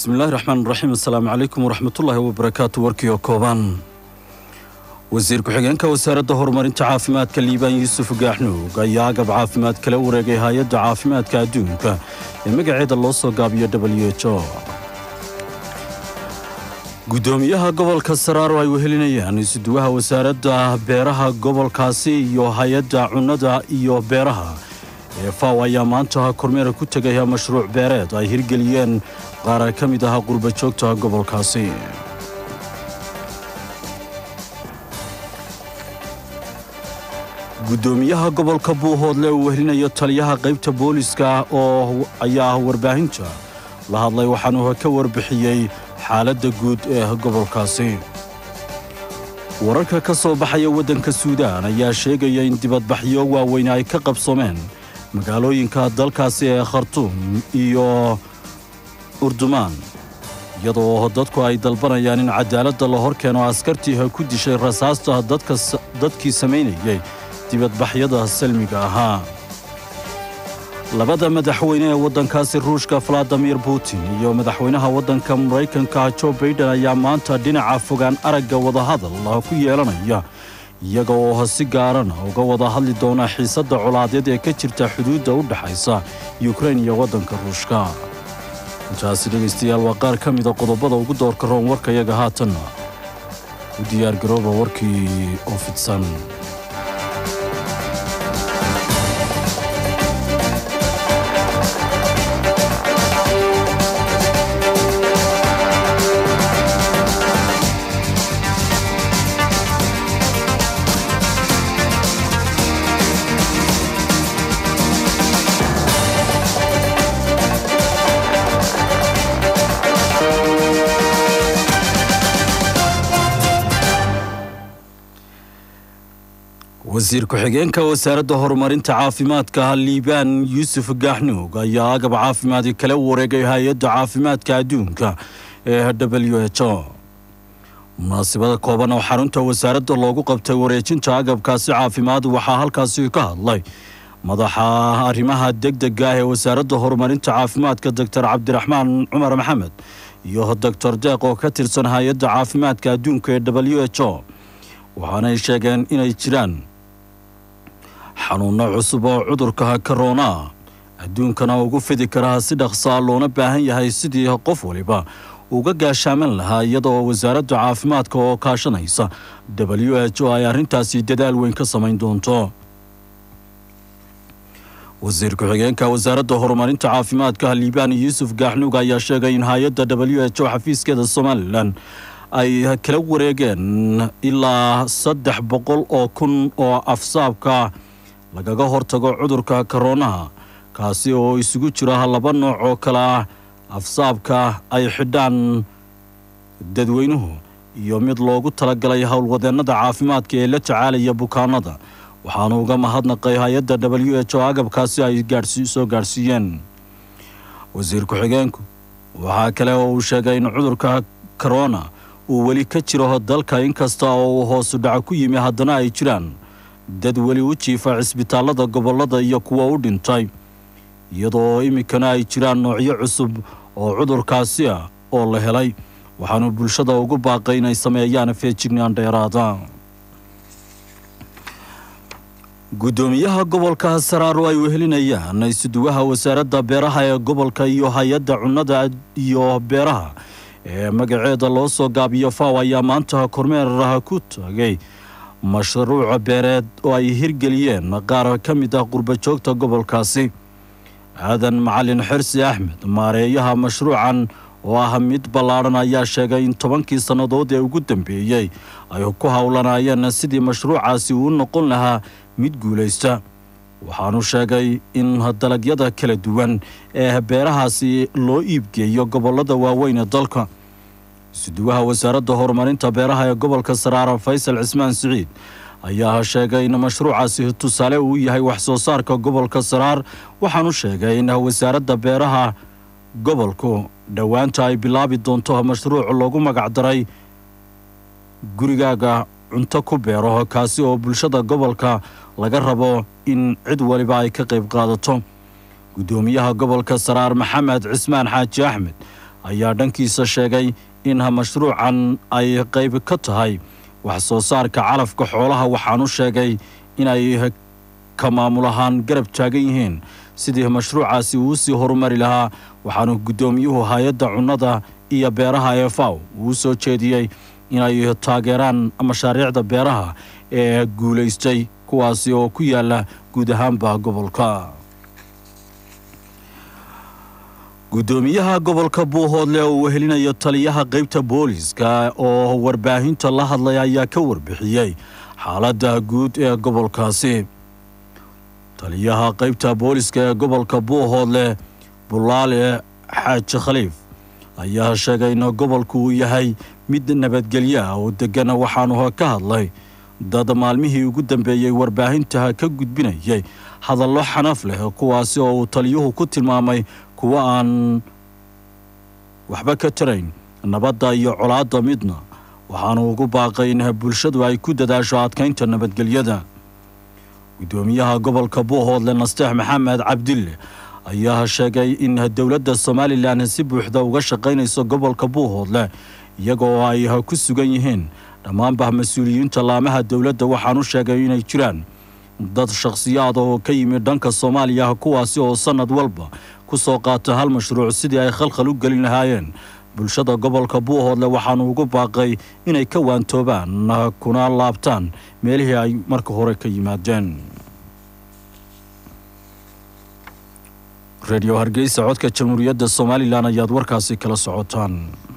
bismillahi raxmaan raxiim assalaamu calaykum waraxmatullaahi wabarakaatu warkii oo kooban wasiir ku-xigeenka wasaaradda horumarinta caafimaadka liibaan yuusuf gaaxnuug ayaa agab caafimaad kala wareegay hay-adda caafimaadka adduunka ee magaceeda loo soo gaabiyo w h o guddoomiyaha gobolka saraaro ay wehelinayaan isuduwaha wasaaradda beeraha gobolkaasi iyo hay-adda cunnada iyo beeraha ee faw ayaa maanta kormeera ku tegaya mashruuc beereed ay hirgeliyeen qaar ka mid aha qurba joogta gobolkaasi guddoomiyaha gobolka buuhoodle uu wehelinayo taliyaha qaybta booliska oo ayaa warbaahinta la hadlay waxaanu ka warbixiyey xaaladda guud ee gobolkaasi wararka ka soo baxaya waddanka suudaan ayaa sheegaya in dibadbaxyo waaweyn ay ka qabsoomeen magaalooyinka dalkaasi ee khartuum iyo urdumaan iyadoo dadku ay dalbanayaan in cadaaladda la hor keeno askartii ku dishay rasaasta dadkii samaynayay dibadbaxyada salmiga ahaa labada madaxweyne ee waddankaasi ruushka valadimir putin iyo madaxweynaha waddanka maraykanka jo baiden ayaa maanta dhinaca fogaan aragga wadahadal ku yeelanaya iyaga oo si gaarana uga wada hadli doona xiisadda colaadeed ee ka jirta xuduudda u dhexaysa yukrain iyo waddanka ruushka intaasi dhegaystayaal waa qaar ka mida qodobada ugu doorka roon warkayaga haatanna u diyaargarooba warkii oo fidsan wasiir ku-xigeenka wasaaradda horumarinta caafimaadka liibaan yuusuf gaaxnuug ayaa agab caafimaadi kala wareegay hay-adda caafimaadka adduunka ee w h o munaasibada kooban oo xarunta wasaaradda loogu qabtay wareejinta agabkaasi caafimaad waxaa halkaasi ka hadlay madaxa arrimaha degdega ah ee wasaaradda horumarinta caafimaadka doctor cabdiraxmaan cumar maxamed iyo doctor deeq oo ka tirsan hay-adda caafimaadka adduunka ee w h o waxaanay sheegeen inay jiraan xanuunno cusub oo cudurka korona adduunkana ugu fidi karaa si dhaqsaa loona baahan yahay sidii qof waliba uga gaashaaman lahaa iyadoo wasaaradda caafimaadka oo kaashanaysa w h o ay arrintaasi dadaal weyn ka samayn doonto wasiir ku-xigeenka wasaaradda horumarinta caafimaadka liibaan yuusuf gaaxnuug ayaa sheegay in hay-adda w h o xafiiskeeda somalilan ay kala wareegeen ilaa saddex boqol oo kun oo afsaabka lagaga hortago cudurka koronaha kaasi oo isugu jira laba nooc oo kale ah afsaabka ay xidhaan dadweynuhu iyo mid loogu talagalay howlwadeennada caafimaadka ee la tacaalaya bukaanada waxaanu uga mahadnaqay hay-adda w h o agabkaasi ay soo gaadhsiiyeen wasiir ku-xigeenku waxaa kale oo uu sheegay in cudurka korona uu weli ka jiro dalka inkasta oo uu hoosu dhaco ku yimi haddana ay jiraan dad weli u jiifa cisbitaallada gobollada iyo kuwa u dhintay iyadoo iminkana ay jiraan noocyo cusub oo cudurkaasi ah oo la helay waxaanu bulshada ugu baaqay inay sameeyaan feejignaan dheeraada guddoomiyaha gobolka saraaro ay wehelinayaan isuduwaha wasaaradda beeraha ee gobolka iyo hay-adda cunnada iyo beeraha ee magaceeda loo soo gaabiyo faw ayaa maanta kormeer ku tagay mashruuca beereed oo ay hirgeliyeen qaar ka mid ah qurbajoogta gobolkaasi aadan macalin xirsi axmed maareeyaha mashruucan oo ah mid ballaadhan ayaa sheegay in tobankii sannadood ee ugu dambeeyey ay ku howlanayeen sidii mashruucaasi uu noqon lahaa mid guulaysta waxaanu sheegay in dalagyada kala duwan ee beerahaasi loo iibgeeyo gobollada waaweyn ee dalka isuduwaha wasaaradda horumarinta beeraha ee gobolka saraara faysal cismaan siciid ayaa sheegay in mashruucaasi tusaale uu yahay wax soo saarka gobolka saraar waxaanu sheegay in wasaaradda beeraha gobolku dhowaanta ay bilaabi doonto mashruuc loogu magacdaray gurigaaga cunto ku beero kaasi oo bulshada gobolka laga rabo in cid waliba ay ka qayb qaadato guddoomiyaha gobolka saraar maxamed cismaan xaaji axmed ayaa dhankiisa sheegay in mashruucan ay qayb ka tahay wax soo saarka calafka xoolaha waxaanu sheegay inay ka maamul ahaan garab taagan yihiin sidii mashruucaasi uu sii horumari lahaa waxaanu guddoomiyuhu hay-adda cunnada iyo beeraha ee faw uu soo jeediyey inay taageeraan mashaariicda beeraha ee guulaystay kuwaasi oo ku yaala guud ahaanba gobolka guddoomiyaha gobolka buuhoodle oo uu helinayo taliyaha qaybta booliiska oo warbaahinta la hadlay ayaa ka warbixiyey xaaladda guud ee gobolkaasi taliyaha qaybta booliiska ee gobolka buuhoodle bulaale xaaji khaliif ayaa sheegay in gobolku uu yahay mid nabadgelyo ah oo deggan waxaanu ka hadlay dad maalmihii ugu dambeeyey warbaahinta ka gudbinayay hadallo xanaf leh kuwaasi oo uu taliyuhu ku tilmaamay kuwo aan waxba ka tarayn nabadda iyo colaadda midna waxaanu ugu baaqay in bulshadu ay ku dadaasho adkaynta nabadgelyada guddoomiyaha gobolka buuhoodle nasteex maxamed cabdille ayaa sheegay in dowladda somalilan si buuxda uga shaqaynayso gobolka buuhoodle iyagoo ay ku sugan yihiin dhammaanba mas-uuliyiinta laamaha dowladda waxaanu sheegay inay jiraan dad shakhsiyaad oo ka yimid dhanka soomaaliya kuwaasi oo sannad walba ku soo qaata hal mashruuc sidii ay khalkhal u gelin lahaayeen bulshada gobolka buuhoodle waxaanu ugu baaqay inay ka waantoobaan kuna laabtaan meelihii ay marka hore ka yimaadeen redio hargeysa codka jamhuuriyadda somalilan ayaad warkaasi kala socotaan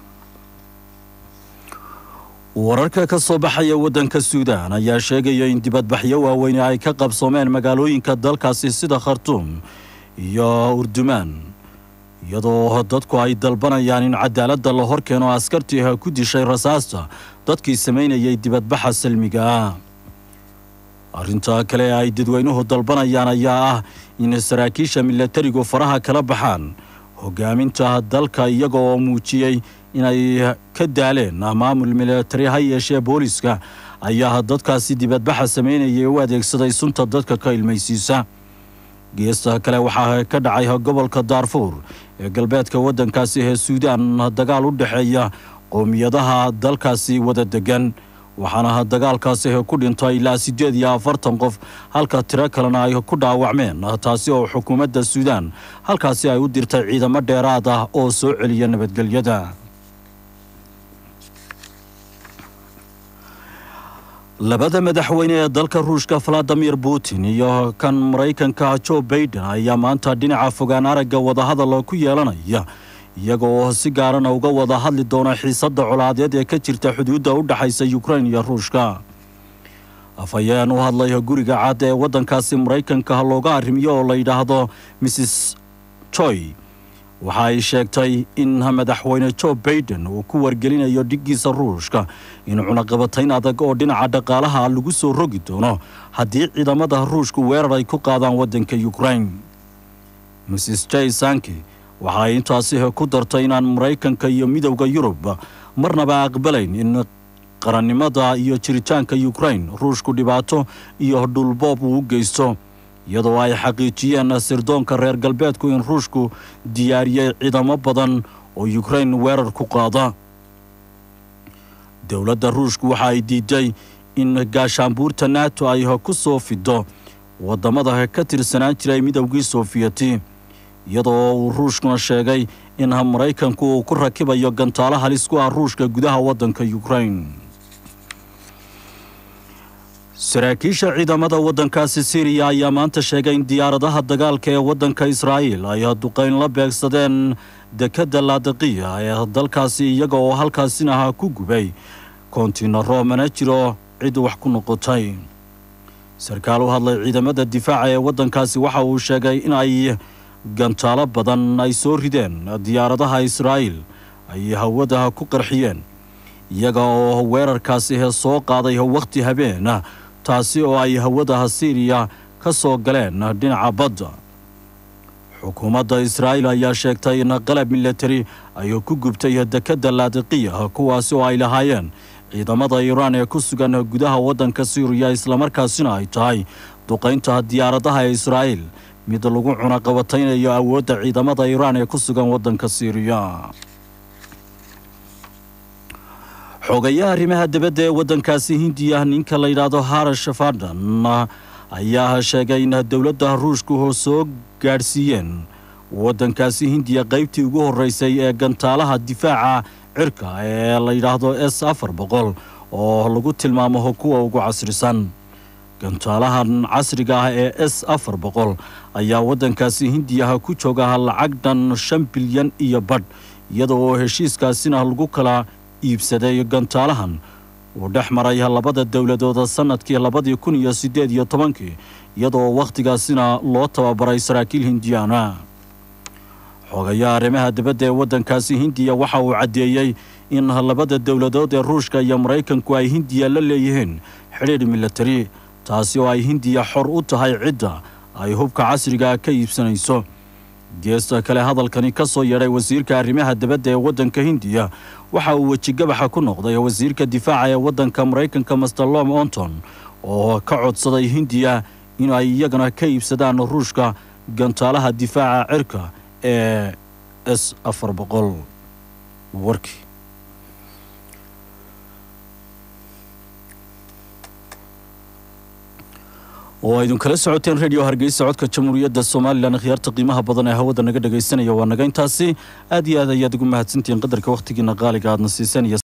wararka ka soo baxaya waddanka suudaan ayaa sheegaya in dibadbaxyo waaweyne ay ka qabsoomeen magaalooyinka dalkaasi sida khartuum iyo urdumaan iyadoo dadku ay dalbanayaan in cadaaladda la hor keeno askartii ku dishay rasaasta dadkii samaynayay dibadbaxa salmiga ah arrinta kale ee ay dadweynuhu dalbanayaan ayaa ah in saraakiisha milatarigu faraha kala baxaan hogaaminta dalka iyaga oo muujiyey inay ka daaleen maamul milatari ha yeeshee booliiska ayaa dadkaasi dibadbaxa samaynayay u adeegsaday sunta dadka ka ilmaysiisa geesta kale waxaa ka dhacay gobolka daarfuur ee galbeedka waddankaasi ee suudaan dagaal u dhexeeya qowmiyadaha dalkaasi wada degan waxaana dagaalkaasi ku dhintay ilaa siddeed iyo afartan qof halka tiro kalena ay ku dhaawacmeen taasi oo xukuumadda suudaan halkaasi ay u dirtay ciidamo dheeraad ah oo soo celiya nabadgelyada labada madaxweyne ee dalka ruushka valadimir putin iyo kan maraykanka joe baiden ayaa maanta dhinaca fogaan aragga wadahadal ku yeelanaya iyaga oo si gaarana uga wada hadli doona xiisadda colaadeed ee ka jirta xuduudda u dhexaysa yukrain iyo ruushka afhayeen u hadlay guriga cad ee waddankaasi maraykanka looga arrimiyo oo la yidhaahdo mrs joy waxa ay sheegtay in madaxweyne joe baiden uu ku wargelinayo dhiggiisa ruushka in cunaqabatayn adag oo dhinaca dhaqaalaha lagu soo rogi doono haddii ciidamada ruushku weerar ay ku qaadaan waddanka yukrain mrs j sanki waxa ay intaasi ku dartay inaan maraykanka iyo midowda yurub marnaba aqbalayn in qarannimada iyo jiritaanka yukrain ruushku dhibaato iyo dhulboob uu u geysto iyadoo ay xaqiijiyeen sirdoonka reer galbeedku in ruushku diyaariyey ciidamo badan oo yukrain weerar ku qaada dowladda ruushku waxa ay diiday in gaashaanbuurta nato ay ku soo fido waddamada ka tirsanaan jiray midowgii soofiyeti iyadoo uu ruushkuna sheegay in maraykanku uu ku rakibayo gantaalo halis ku ah ruushka gudaha waddanka yukrain saraakiisha ciidamada waddankaasi siriya ayaa maanta sheegay in diyaaradaha dagaalka ee waddanka israa'iil ay duqayn la beegsadeen dekedda laadiqiya ee dalkaasi iyaga oo halkaasina ha ku gubay kontinaro mana jiro cid wax ku noqotay sarkaal u hadlay ciidamada difaaca ee waddankaasi waxa uu sheegay in ay gantaalo badan ay soo rideen diyaaradaha israa'iil ay hawadaha ku qarxiyeen iyaga oo weerarkaasi soo qaaday wakhti habeen taasi oo ay hawadaha siiriya ka soo galeen dhinaca badda xukuumadda israa'iil ayaa sheegtay in qalab milatari ay ku gubtay dekedda laadiqiya kuwaasi oo ay lahaayeen ciidamada iiraan ee ku sugan gudaha waddanka siiriya islamarkaasina ay tahay duqaynta diyaaradaha ee israa'iil mid lagu cunaqabataynayo awoodda ciidamada iiraan ee ku sugan waddanka siiriya xogayaha arrimaha dibadda ee waddankaasi hindiya ninka la yidhaahdo harash fardan ayaa sheegay in dowladda ruushku soo gaadhsiiyeen waddankaasi hindiya qaybtii ugu horreysay ee gantaalaha difaaca cirka ee la yidhaahdo s afar boqol oo lagu tilmaamo kuwa ugu casrisan gantaalahan casriga ah ee s afar boqol ayaa waddankaasi hindiyaha ku jooga lacag dhan shan bilyan iyo badh iyada oo heshiiskaasina lagu kala iibsaday gantaalahan uu dhex maray labada dowladooda sannadkii labadii kun iyo siddeed iyo tobankii iyadaoo wakhtigaasina loo tababaray saraakiil hindiyaana xogayaha arrimaha dibadda ee waddankaasi hindiya waxa uu caddeeyey in labada dowladood ee ruushka iyo maraykanku ay hindiya la leeyihiin xidhiidh milatari taasi oo ay hindiya xor u tahay cidda ay hubka casriga ka iibsanayso geesta kale hadalkani ka soo yeedhay wasiirka arrimaha dibadda ee waddanka hindiya waxa uu wejigabaxa ku noqday wasiirka difaaca ee waddanka maraykanka master lom onton oo ka codsaday hindiya in ay iyagana ka iibsadaan ruushka gantaalaha difaaca cirka ee s afar boqol warkii oo aydun kala socoteen radio hargeysa codka jamhuuriyadda somalilan khiyaarta qiimaha badan ee hawada naga dhegaysanaya waa naga intaasi aad iyo aad ayaad ugu mahadsantihiin qadarka wakhtigiina qaaliga aadna siiseen iyo